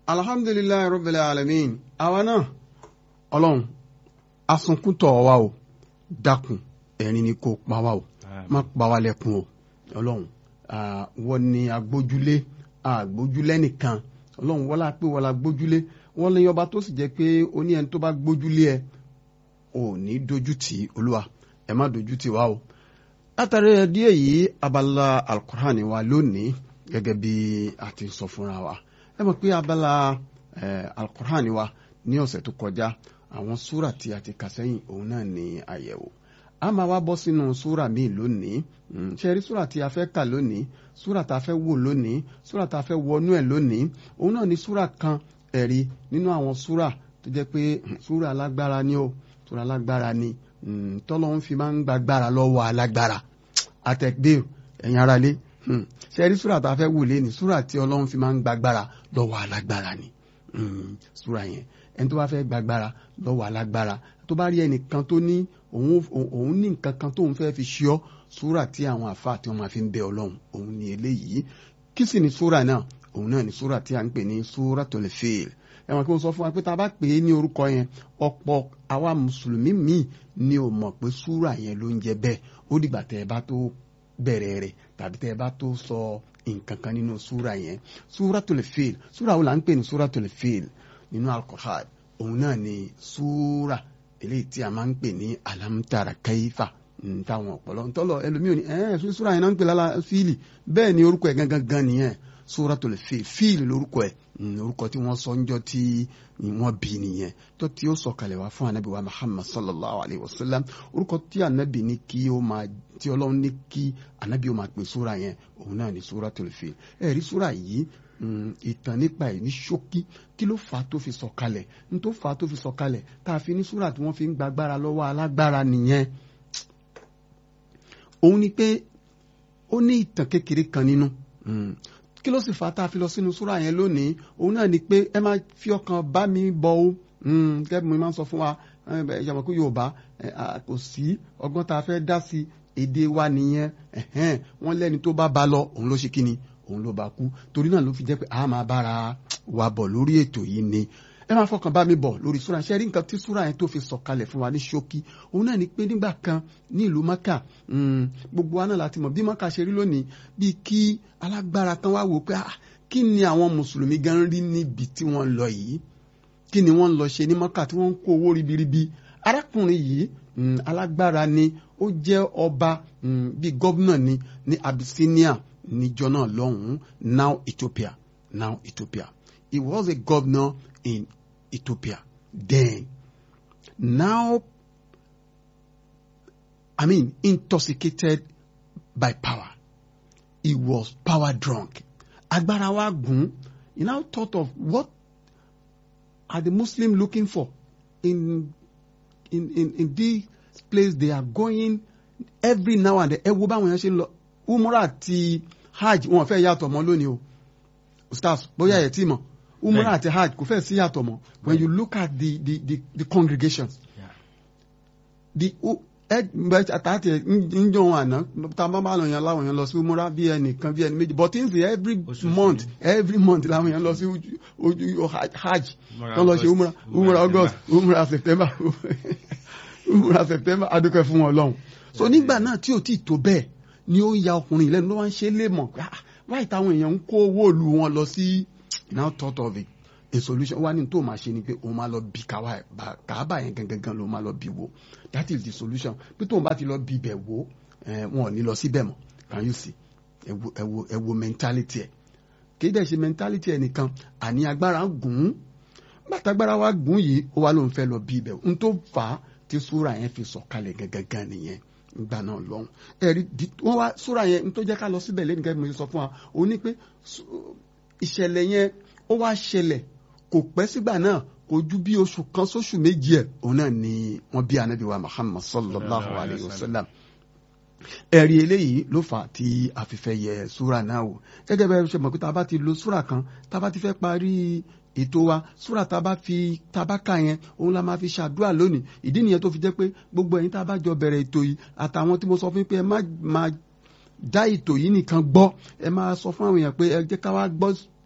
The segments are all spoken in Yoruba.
alhamdulilayi rabbil alamin àwa náà ọlọ́run asunkúntọ̀ wa o dákun ẹ̀rín ni kò pa wá o má pa wá lẹ́kun o ọlọ́run wọ́n ní agbójúlé agbójúlé nìkan ọlọ́run wọ́n la pé wọ́n la gbójúlé wọ́n lè yọba tó sì jẹ́ pé ó ní ẹni tó bá gbójúlé ẹ ò ní dojú tì í olúwa ẹ má dojú tì wá o látàrí díẹ̀ yìí abala alukur'an wa lónìí gẹ́gẹ́ bí a ti sọ fúnra wa ẹ mọ̀ pé abala alukur'an wa ní ọ̀sẹ̀ tó kọjá àwọn súrà tí a ti kà sẹ́yìn òun náà ní àyẹ̀wò a máa wá bọ́ sínú súrà míì lónìí ṣe rí súrà tí a fẹ́ kà lónìí súrà tá a fẹ́ wò lónìí súrà tá a fẹ́ wọnú ẹ̀ lónìí òun náà ní súrà kan ẹ̀rí nínú àwọn súrà tó jẹ́ pé súrà alágbára ni ó súrà alágbára ni tọ́lọ́hún fi máa ń gbàgbára lọ́wọ́ alágbára àtẹ̀gbẹ́ ẹ̀yin ara lé ṣe rí súrà tá a fẹ́ wò lé ní súrà tí ọlọ́hún fi máa ń gbàgbára lọ́wọ́ alágbára ni súrà yẹn ẹni tó bá fẹ́ gbàgbára lọ́wọ́ alágbára tó bá rí ẹnìkan tó ní òun ní nǹkan kan tóun fẹ́ fi ṣe ọ́ súrà tí àwọn àfa tí wọ́n máa fi ń bẹ ọlọ́run òun ní eléyìí kí sì ni súrà náà òun náà ní súrà tí a ń pè ní Suratul Fil ẹ̀wọ̀n kí wọ́n sọ fún wa pé tá a bá pè é ní orúkọ yẹn ọ̀pọ̀ àwa mùsùlùmí míì ni ò mọ̀ pé súrà yẹn ló ń jẹ bẹ́ẹ̀ ó dìgbà tẹ́ ẹ bá tó bẹ̀rẹ̀ rẹ̀ tàbí tẹ́ ẹ bá tó sọ nǹkan kan nínú súrà yẹn Suratul Fil súrà wo là ń pè ní Suratul Fil nínú Al-Qur'an òun náà ni súrà eléyìí tí a máa ń pè ní alamtara kaifa táwọn ọ̀pọ̀lọ́ ntọ́lọ ẹlòmíràn ní ẹ̀ súrà yẹn náà ń pè lára fíìlì bẹ́ẹ̀ ni orúkọ ẹ̀ gangan gan nìyẹn Suratul Fil fíìlì lórúkọ ẹ̀ orúkọ tí wọ́n sọ ńjọ́ tí wọ́n bí nìyẹn tó tí ó sọ̀kalẹ̀ wá fún anabi wa Muhammad sallallahu alayhi wa sallam orúkọ tí anabi ní kí ó máa tí ọlọ́run ní kí anabi ó máa pè súrà yẹn òun náà ni Suratul Fil ẹ̀rí súrà yìí ìtàn nípa ẹ̀ ní ṣókí kí ló fà á tó fi sọ̀kalẹ̀ ní tó fà á tó fi sọ̀kalẹ̀ tá a fi ní súrà tí wọ́n fi ń gbàgbára lọ́wọ́ alágbára nìyẹn òun ni pé ó ní ìtàn kékeré kan nínú kí ló sì fà á tá a fi lọ sínú súrà yẹn lónìí òun náà ni pé ẹ máa fi ọkàn bá mi bọ o gẹ́gẹ́ bí mo máa ń sọ fún wa ìyàwó kó Yorùbá kò sí ọgbọ́n tá a fẹ́ dá sí èdè wa nìyẹn wọ́n lẹ́ni tó bá ba lọ òun ló ṣe kí ni òun ló bá kú torí náà ló fi jẹ́ pé a máa bára wa bọ̀ lórí ètò yìí ni ẹ máa fọkàn bá mi bọ̀ lórí súra ṣe rí nǹkan tí súra yẹn tó fi sọ̀kalẹ̀ fún wa ní ṣókí òun náà ni pé nígbà kan ní ìlú maka gbogbo wa náà láti mọ̀ bí maka ṣe rí lónìí bíi kí alágbára kan wá wò pé kí ni àwọn mùsùlùmí gan rí níbi tí wọ́n lọ yìí kí ni wọ́n lọ ṣe ní maka tí wọ́n ń kó owó ribiribi arákùnrin yìí alágbára ni ó jẹ́ ọba bíi gọ́vnà ni ní Abyssinia níjọ náà lọ́hùn-ún now Ethiopia now Ethiopia he was a governor in Ethiopia then now I mean intoxicated by power he was power drunk agbára wa gùn he now thought of what are the Muslims looking for in in in in this place they are going every now and then ẹ wo báwọn yẹn ṣe ń lọ umrah àti hajj wọn fẹ́ yàtọ̀ mọ́ lónìí o ustaz bóyá ẹ̀ tí mọ̀ umrah àti hajj kò fẹ́ sí yàtọ̀ mọ́ when you look at the the the, the congregations Yeah. the àtàtì ń jọ wọn àná tá a bá bá lọ yẹn láwọn yẹn lọ sí umrah bí ẹnìkan bí ẹni méjì but things every Oṣooṣù month ni. every month làwọn yẹn lọ sí ojú- ojú hajj Umrah tó lọ ṣe August, umrah Umrah umrah august umrah september umrah september adúpẹ́ fún wọn lọ́hùn so nígbà náà tí ò tí ì tó bẹ́ẹ̀ ni ó ya ọkùnrin lẹ́nu ló wá ń ṣe é lè mọ̀ pé ah wáyé táwọn èèyàn ń kó owó ìlú wọn lọ sí now thought of it a solution wá ní tó máa ṣe ni pé òun máa lọ bí káwá bá- kàábà yẹn gangan gan ló máa lọ bí wo that is the solution pé tóun bá ti lọ bí ibẹ̀ wo eh, wọn ò ní lọ síbẹ̀ mọ́ can you see ẹ wo ẹ wo ẹ wo mentality ẹ kì í dẹ̀ ṣe mentality ẹ nìkan àní agbára ń gùn ún bàtàgbára wa gùn yìí ó wá lóun fẹ́ lọ bí ibẹ̀ n tó fà á tí súra yẹn fi sọ̀kalẹ̀ gangan nìyẹn nígbà náà lọ́hùn ẹ̀rí di- wọ́n wá súra yẹn n tó jẹ́ ká lọ síbẹ̀ lẹ́nu gẹ́gẹ́ bí mo ṣe sọ fún wa ó ní pé sú- ìṣẹ̀lẹ̀ yẹn ó wá ṣẹlẹ̀ kò pẹ́ sígbà náà kò ju bí oṣù kan sóṣù méjì ẹ̀ òun náà ni wọ́n bí anabi wa Muhammad sallallahu alayhi wa sallam ẹ̀rí eléyìí ló fà á tí a fi fẹ́ yẹ súra náà wò gẹ́gẹ́ bẹ́ẹ̀ ṣe mọ̀ pé tá a bá ti lo súra kan tá a bá ti fẹ́ parí ètò wa súra tá a bá fi tá a bá kà yẹn òun la máa fi ṣàdúrà lónìí ìdí nìyẹn tó fi jẹ́ pé gbogbo ẹ̀yin tá a bá jọ bẹ̀rẹ̀ ètò yìí àtàwọn tí mo sọ fún yín pé ẹ má máa dá ètò yìí nìkan gbọ́ ẹ máa sọ fún àwọn èèyàn pé ẹ jẹ́ ká wá gbọ́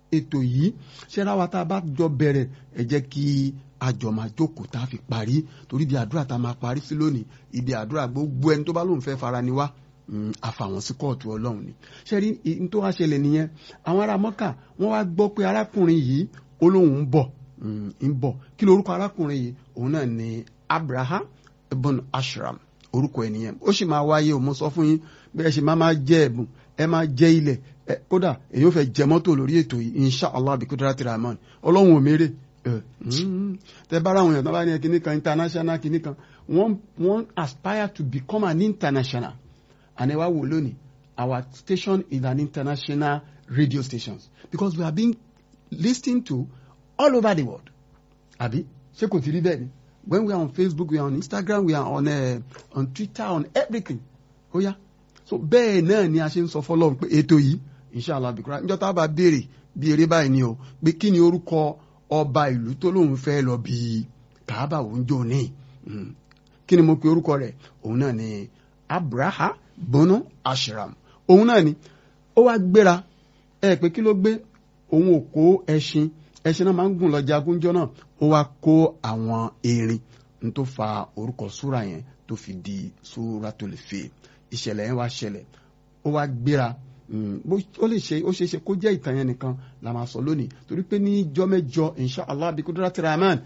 ètò yìí ṣẹ́ra wa tá a bá jọ bẹ̀rẹ̀ ẹ jẹ́ kí àjọ máa jókòó tá a fi parí torí ibi àdúrà tá a máa parí sí lónìí ibi àdúrà gbogbo ẹni tó bá lóun fẹ́ fara ni wá àfàwọn sí kóòtù ọlọ́run ni ṣẹ́rí ní tó wá ṣẹlẹ̀ nìyẹn àwọn ará mọ́kà wọ́n wá gbọ́ pé arákùnrin yìí ó lóun ń bọ̀ ń bọ̀ kí lorúkọ arákùnrin yìí òun náà ni abraham ibn ashram orúkọ ẹ̀ nìyẹn ó sì máa wáyé o mo sọ fún yín bí ẹ ṣe máa máa jẹ ẹ̀bùn ẹ máa jẹ ilẹ̀ kódà èyí ò fẹ́ jẹ mọ́tò lórí ètò yìí inshallah bí kudrati rahman ọlọ́run ò mérè tẹ bára àwọn èèyàn tó bá ní kinní kan international kinní kan wọ́n wọ́n aspire to become an international and ẹ wá wò lónìí our station is an international radio station because we are being listened to all over the world àbí ṣé kò ti rí bẹ́ẹ̀ ni when we are on Facebook we are on Instagram we are on uh, on Twitter on everything ó yá so bẹ́ẹ̀ náà ni a ṣe ń sọ fọlọ́run pé ètò yìí inshallah bikura níjọ́ tá a bá béèrè bí eré báyìí ni o pé kí ni orúkọ ọba ìlú tó lóun fẹ́ lọ bí kàábà òun jò ní kí ni mo pe orúkọ rẹ̀ òun náà ni abraha bono ashram òun náà ni ó wá gbéra ẹ pé kí ló gbé òun ò kó ẹṣin ẹṣin náà máa ń gùn lọ jagunjọ náà ó wá kó àwọn erin n tó fa orúkọ súra yẹn tó fi di Suratul Fil ìṣẹ̀lẹ̀ yẹn wá ṣẹlẹ̀ ó wá gbéra ó lè ṣe ó ṣe ṣe kó jẹ́ ìtàn yẹn nìkan la máa sọ lónìí torí pé ní jọ́mẹ́jọ insha allah bí kudrati rahman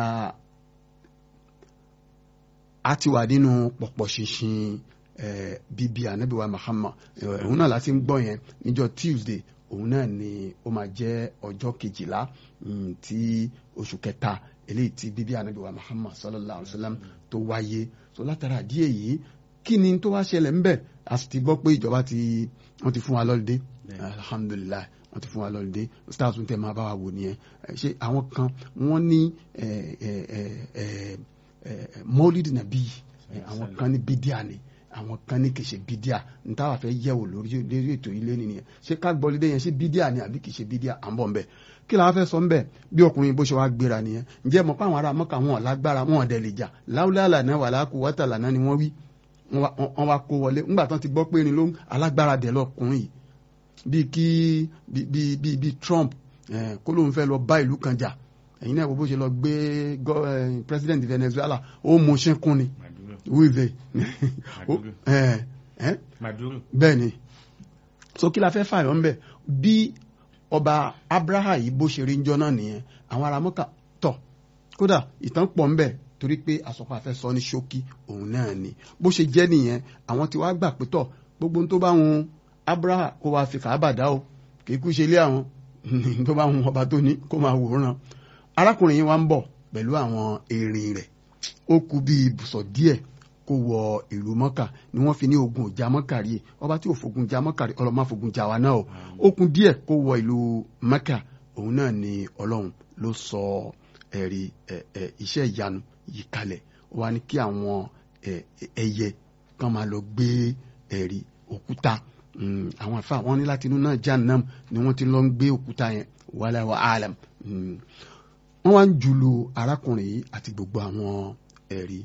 a ti wà nínú pọ̀pọ̀ ṣinṣin bíbí anabiwa muhammad òun náà láti ń gbọ́ yẹn níjọ́ tuesday òun náà ni ó máa jẹ́ ọjọ́ kejìlá tí oṣù kẹta eléyìí tí bíbí anabiwa muhammad sallallahu alayhi wa sallam tó wáyé so látara díẹ̀ yìí kí ni tó wá ṣẹlẹ̀ ń bẹ̀ a sì ti gbọ́ pé ìjọba ti wọ́n ti fún wa lọ́lídé alhamdulilayi wọ́n ti fún wa lọ́lídé stars tún tẹ̀ máa bá wa wò nìyẹn ṣé àwọn kan wọ́n ní mọ́lídì nàbí àwọn kan ní bídíà ni àwọn kan ní kìí ṣe bídíà n táwa fẹ́ yẹ̀wò lórí lórí ètò ilé nìyẹn ṣé ká gbọ́ lídé yẹn ṣé bídíà ni àbí kìí ṣe bídíà à ń bọ̀ nbẹ̀ kí la fẹ́ sọ nbẹ̀ bí ọkùnrin bó ṣe wá gbéra nìyẹn ǹjẹ́ mọ̀ pé àwọn ará mọ́kà wọn lágbára wọn ọ̀dẹ̀ lè jà láwùlẹ̀ àlànà wàlákù wọ́tàlànà ni wọ́n wí wọ́n wá kó wọlé ńgbà tán ti gbọ́ pé irin ló ń alágbára dẹ̀ lọkùnrin yìí bíi kí bíi bíi bíi Trump kó lóun fẹ́ lọ bá ìlú kan jà ẹ̀yin náà bó ṣe lọ gbé president Venezuela ó mú ṣínkún ni wíìvẹ̀ bẹ́ẹ̀ ni so kí la fẹ́ fààyàn ńbẹ̀ bí ọba Abraha yìí bó ṣe rí njọ́ náà nìyẹn àwọn ará mọ́kà tọ̀ kódà ìtàn pọ̀ ńbẹ̀ torí pé àsọpọ̀ àfẹ́ sọ ní ṣókí òun náà ni bó ṣe jẹ́ nìyẹn àwọn tí wàá gbà pé tọ̀ gbogbo tó bá wọn Abraha kó wàá fi kàábà dá o kì í kú ṣe ilé àwọn tó bá wọn ọba tó ní kó máa wòran arákùnrin yìí wá ń bọ̀ pẹ̀lú àwọn erin rẹ̀ ó kù bí ibùsọ̀ díẹ̀ kó wọ ìlú mọ́kà ni wọ́n fi ní ogun ìjà mọ́kà rí ọba tí ò fogun jà mọ́kà rí ọlọ́mọ fogun jà wá náà o ó kù díẹ̀ kó wọ ìlú mọ́kà òun náà ni ọlọ́run ló sọ ẹ̀rí iṣẹ́ ìyanu yìí kalẹ̀ ó wá ní kí àwọn ẹyẹ kan máa lọ gbé ẹ̀rí òkúta àwọn àfa wọn ní láti inú náà jahannam ni wọ́n ti lọ ń gbé òkúta yẹn wàhálà wa alam wọ́n wá ń jùlù arákùnrin yìí àti gbogbo àwọn ẹ̀rí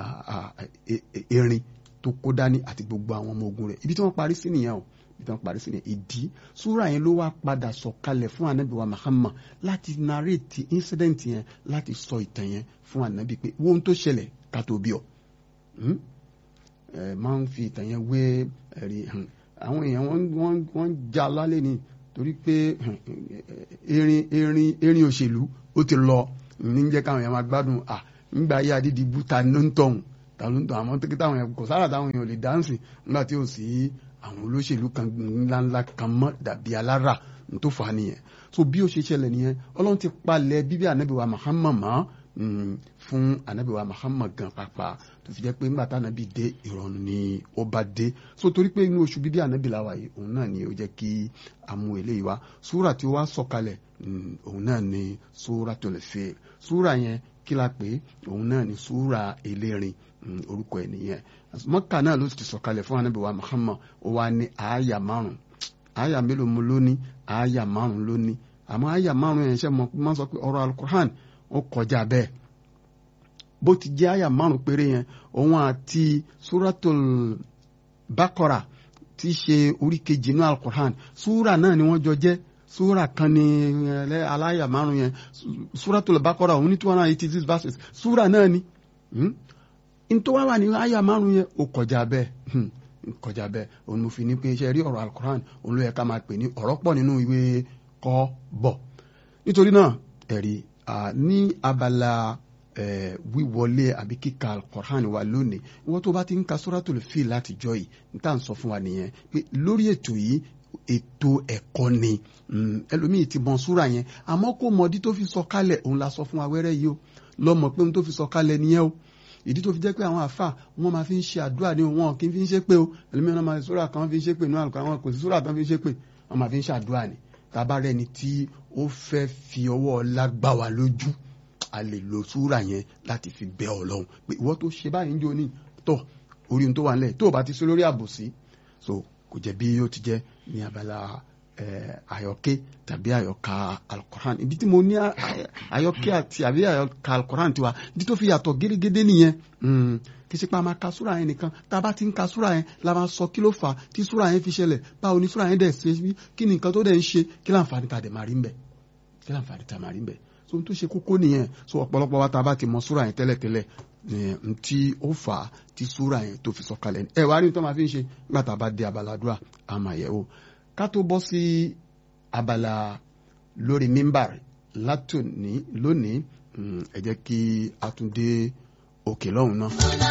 erin tó kó dání àti gbogbo àwọn ọmọ ogun rẹ̀ ibi tí wọ́n parí sí nìyẹn o ibi tí wọ́n parí sí nìyẹn ìdí súrà yẹn ló wá padà sọ̀kalẹ̀ fún anabi wa Muhammad láti narrate incident yẹn láti sọ ìtàn yẹn fún anabi pé wo ohun tó ṣẹlẹ̀ ká tó bí ọ ẹ máa ń fi ìtàn yẹn wé ẹ̀rí àwọn èèyàn wọ́n ń já lálẹ́ ni torí pé erin erin erin òṣèlú ó ti lọ ní jẹ́ káwọn èèyàn máa gbádùn à nígbà ayé adídìbú ta ló ń tọ̀hún ta ló ń tọ̀hún àmọ́ tẹ́kítà àwọn èèyàn kò sára táwọn èèyàn lè dáǹsì nígbà tí ò sí àwọn olóṣèlú kan ńláńlá kan mọ́ dàbí alára tó fà á nìyẹn so bí ó ṣe ṣẹlẹ̀ nìyẹn ọlọ́run ti palẹ̀ bíbí ànábì wa Muhammad mọ́ fún ànábì wa Muhammad gan pàápàá tó fi jẹ́ pé nígbà tánábì dé ìrọ̀rùn ni ó bá dé so torí pé inú oṣù bíbí ànábì làwà yìí òun náà ni ó jẹ́ kí a mú eléyìí wá súrà tí ó wá sọ̀kalẹ̀ òun náà ni Suratul Fil súrà yẹn kí la pé òun náà ni súrà elérin orúkọ ẹ̀ nìyẹn mọ́kà náà ló ti sọ̀kalẹ̀ fún ànábì wa Muhammad ó wá ní àáyà márùn àáyà mélòó mo lóní àáyà márùn lóní àmọ́ àáyà márùn yẹn ṣe mọ́ sọ pé ọ̀rọ̀ alukur'an ó kọjá bẹ́ẹ̀ bó ti jẹ́ àyà márùn péré yẹn òun àti suratul bakora tí í ṣe orí kejì inú alukur'an súra náà ni wọ́n jọ jẹ́ súra kan ní aláyà márùn yẹn Suratul Baqara òun ní two hundred and eighty six verses súra náà ni ntọ́ wá wà ní àyà márùn yẹn ó kọjá bẹ́ẹ̀ kọjá bẹ́ẹ̀ òun mo fi ní pé iṣẹ́ rí ọ̀rọ̀ alukoran òun ló yẹ ká máa pè ní ọ̀rọ̀ pọ̀ nínú ìwé kọ́ bọ̀ nítorí náà ẹ̀rí ní abala wíwọlé àbí kíka alukoran wa lónìí wọ́n tó bá ti ń ka Suratul Fil látijọ́ yìí n tá à ń sọ fún wa nìyẹn pé lórí ètò yìí ètò ẹ̀kọ́ ni ẹlòmíì ti mọ súra yẹn àmọ́ kò mọ̀dí tó fi sọ kálẹ̀ òun la sọ fún wa wẹ́rẹ́ yìí o lọ́mọ pé òun tó fi sọ kálẹ̀ nìyẹn o ìdí tó fi jẹ́ pé àwọn àfà wọ́n máa fi ń ṣe àdúrà ní wọn kì í fi ń ṣe pé o ẹlòmíì náà máa súra kan fi ń ṣe pé náà àwọn kò sí súra kan fi ń ṣe pé wọ́n máa fi ń ṣe àdúrà ni tábà rẹ̀ ni tí ó fẹ́ fi ọwọ́ lágbá wa lójú a lè lo súra yẹn láti fi bẹ Ọlọ́run pé ìwọ tó ṣe báyìí ń jó ní tọ̀ orí ohun tó wà nílẹ̀ tó o bá ti sí lórí àbòsí so kò jẹ́ bí ó ti jẹ́ ní abala àyọkẹ́ tàbí àyọkà alukoran ibi tí mo ní àyọkẹ́ àti àbí àyọkà alukoran tiwa ibi tó fi yàtọ̀ gédégédé nìyẹn kì í ṣe pé a máa ka súra yẹn nìkan tá a bá ti ń ka súra yẹn la máa sọ kí ló fà á tí súra yẹn fi ṣẹlẹ̀ báwo ni súra yẹn dẹ̀ ṣe bí kí ni nǹkan tó dẹ̀ ń ṣe kí láǹfààní ta dẹ̀ máa rí ń bẹ̀ kí láǹfààní ta máa rí ń bẹ̀ so ohun tó ṣe kókó nìyẹn so ọ̀pọ̀lọpọ̀ wa tá a bá ti mọ súra yẹn tẹ́lẹ̀tẹ́lẹ̀ ntí ó fà á tí súra yẹn tó fi sọ̀kalẹ̀ ẹ wá rí tó máa fi ń ṣe nígbà tá a bá dé abala àdúrà a máa yẹ̀ wò ká tó bọ́ sí abala lórí mímbàr látòní lónìí ẹ jẹ́ kí a tún dé òkè lọ́hùn náà.